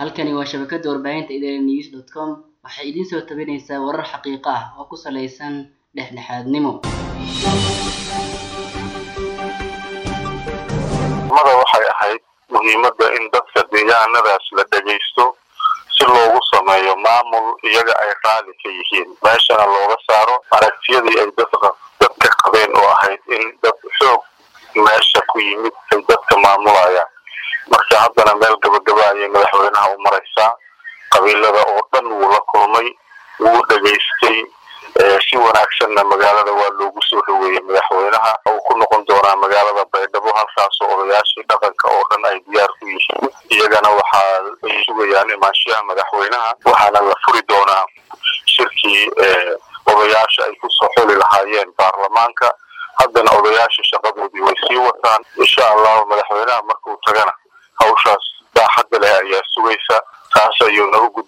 halkani waa shabakada warbaahinta idaaha news dot com waxay idiin soo tabinaysaa warar xaqiiqo ah oo ku saleysan dhexdhexaadnimo mada waxay ahayd muhiimadda in dadka deegaanadaas la dhegaysto si loogu sameeyo maamul iyaga ay raali ka yihiin meeshana looga saaro aragtiyadii ay dadka dadka qabeen oo ahayd in dad xoog meesha ku yimid ay dadka maamulayaan marka haddana meel gabagaba ayay madaxweynaha u maraysaa qabiilada oo dhan wuu la kulmay wuu dhegaystay si wanaagsanna magaalada waa loogu soo dhaweeyey madaxweynaha uu ku noqon doonaa magaalada baydhabo halkaasoo odayaashii dhaqanka oo dhan ay diyaar ku yihiin iyagana waxaa ay sugayaan imaanshiyaha madaxweynaha waxaana la furi doonaa shirkii odayaasha ay kusoo xuli lahaayeen baarlamaanka haddana odayaasha shaqadoodii way sii wataan insha allahu madaxweynaha markuu tagana hawshaas baaxadda leh ayaa sugaysa taas ayuuna u gud